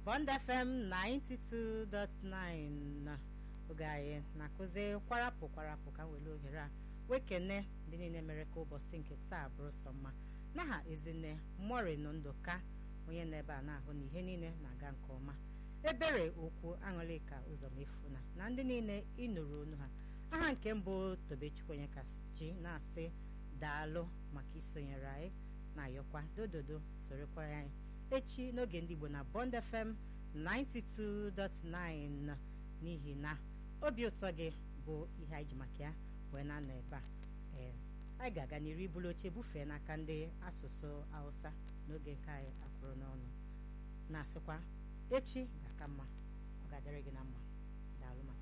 Bond FM 92.9 oge anyị na-akụzi kwarapụ kwarapụ ka were ohere a wekene ndị niile mere ka ụbọchị nke taa bụrụ sọ mma n'aha ezinne morin ndụka onye na-ebe a na-ahụ na ihe niile na-aga nke ọma ebere okwu aṅụlịka ụzọmefuna na ndị niile ịnụrụ onu ha aha nke mbụ tobechukwu onye kasị na-asị daalụ maka isonyere anyị na-ayọkwa dododo sorekwara anyị echi n'oge ndị Igbo na Bond FM 92.9 n'ihi na obi ụtọ gị bụ ihe anyị ji maka ya wee na-anọ ebe a ee anyị ga-aga n'iru ibulu oche bufee n'aka ndị asụsụ Hausa n'oge nke anyị akwụrụ n'ọnụ na-asịkwa echi ga-aka mma ọ ga-adịrị gị na mma daalụ maka